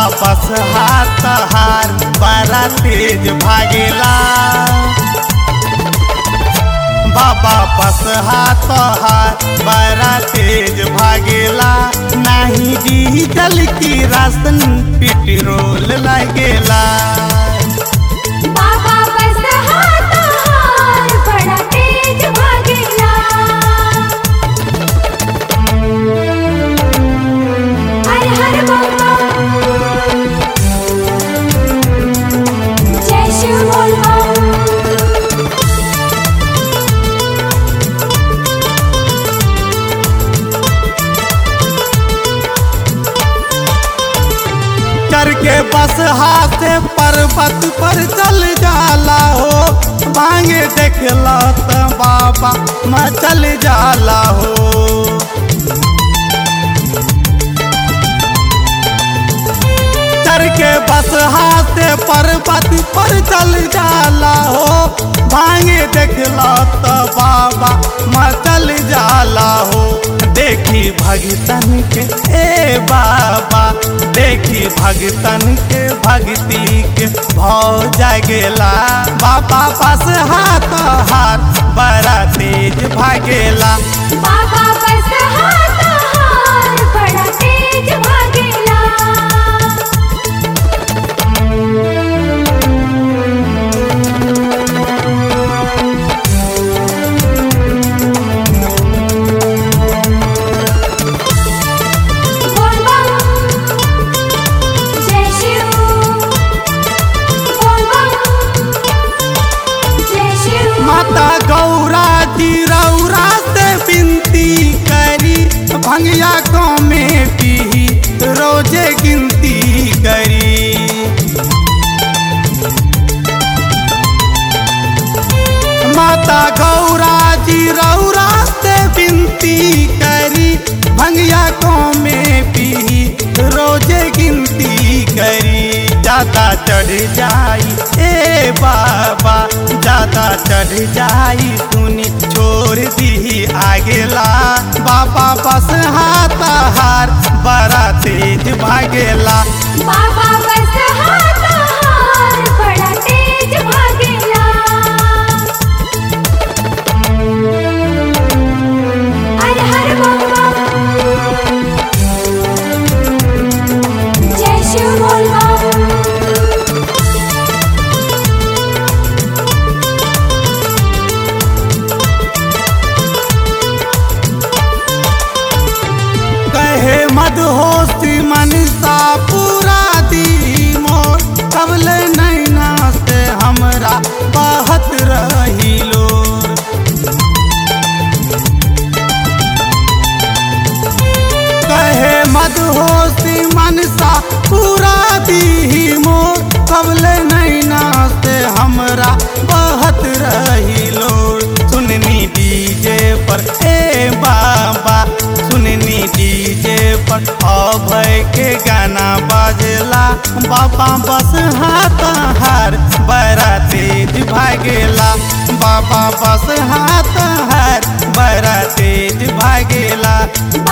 बस हाथ हार बड़ा तेज भागेला बाबा बस हाथ हार बड़ा तेज भागेला नाही डीजल की रासन पेट्रोल लगेला बाबा बस हाथ हार बड़ा तेज भागेला हर हर बम बम जय शिव बोल बम करके बस हाथ पर्वत पर चल जाला हो भांगे देखला त बाबा मैं चल जाला हो चढ़ के बस हाथ पर्वत पर चल जाला हो भांगे देखला त बाबा मैं चल जाला हो देखी भगतन के ए बाबा देखी भगतन के भक्ति के भाव जागेला बाबा पास हाथ हाथ बड़ा तेज भागेला बाबा बस हाथ हार बड़ा तेज भागेला बोल बम जय शिव बोल बम जय शिव माता गौरा जी रौरा से विनती करी भंगिया गाँव में पी रोजे गिनती करी माता गौरा जी रौरा से विनती करी भंगिया गाँव में पी रोजे गिनती करी ज्यादा चढ़ जाई ए बाबा ज्यादा चढ़ जाई सुनी छोड़ दी आगेला बाबा बस हाथ हार बड़ा तेज भागेला बाबा बस हाथ हार बड़ा तेज भागेला हर हर बम बम जय शिव बोल बम कहे मदहोशी मनसा पूरा दी मोर कबल नैना से हमरा बहत रही लोर कहे मदहोशी मनसा पूरा दी मोर कबल नैना से हमरा बहत रही लोर सुननी डीजे पर ए बाबा सुननी डीजे पर अभय के गाना बाजला बाबा बस हाथ हार बड़ा तेज भागेला बाबा बस हाथ हार बड़ा तेज भागेला